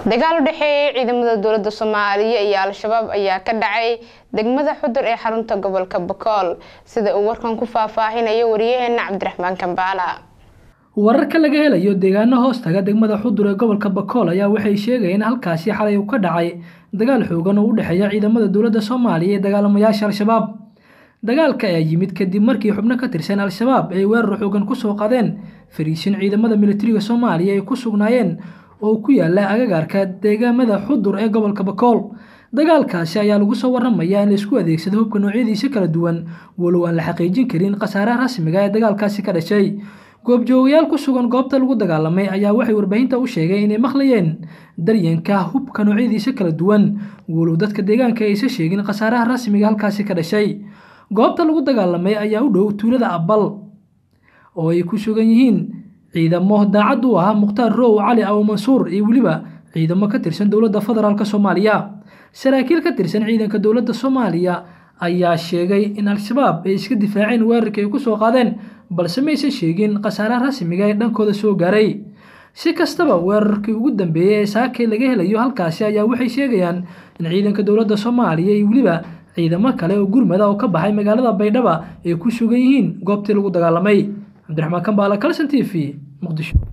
dagaal u dhexeeyay ciidamada dowladda soomaaliya iyo al-shabaab ayaa ka dhacay degmada xudur ee xarunta gobolka bakool sida uu warkan ku faahfaahinayo wariyaheena cabdiraxmaan kambaala wararka laga helayo deegaano hoostaga degmada xudur ee gobolka bakool ayaa waxay sheegayeen in halkaasi xalay uu ka dhacay dagaal xoogan oo u dhexeeya ciidamada dowladda soomaaliya iyo dagaalamayaasha al-shabaab dagaalka ayaa yimid kadib markii xubno ka tirsan al-shabaab ay weerar xoogan kusoo qadeen fariisin ciidamada militariga soomaaliya ay ku sugnaayeen oo ku yaala agagaarka deegaamada xudur ee gobolka bakool dagaalkaasi ayaa lagu soo waramayaa in laisku adeegsado hubka noocyadiisa kala duwan walow aan la xaqiijin karin khasaaraha rasmiga ee dagaalkaasi ka dhashay goobjoogayaal ku sugan goobta lagu dagaalamay ayaa waxay warbaahinta u sheegay inay maqlayeen daryanka hubka noocyadiisa kala duwan walow dadka deegaanka aysa sheegin khasaaraha rasmiga halkaasi ka dhashay goobta lagu dagaalamay ayaa u dhow tuulada abal oo ay ku sugan yihiin ciidamo daacad u ah mukhtaar row cali abu mansuur iyo weliba ciidamo ka tirsan dowladda federaalk soomaaliya saraakiil ka tirsan ciidanka dowladda soomaaliya ayaa sheegay in al-shabaab ay iska difaaceen weerarkii ay kusoo qaadeen balse maysan sheegin khasaaraha rasmiga ee dhankooda soo gaaray si kastaba weerarkii ugu dambeeyey ee saakay laga helayo halkaasi ayaa waxay sheegayaan in ciidanka dowladda soomaaliya iyo weliba ciidamo kale oo gurmada oo ka baxay magaalada baydhaba ay ku sugan yihiin goobtii lagu dagaalamay cabdiraxmaan kambaala kalson t v muqdisho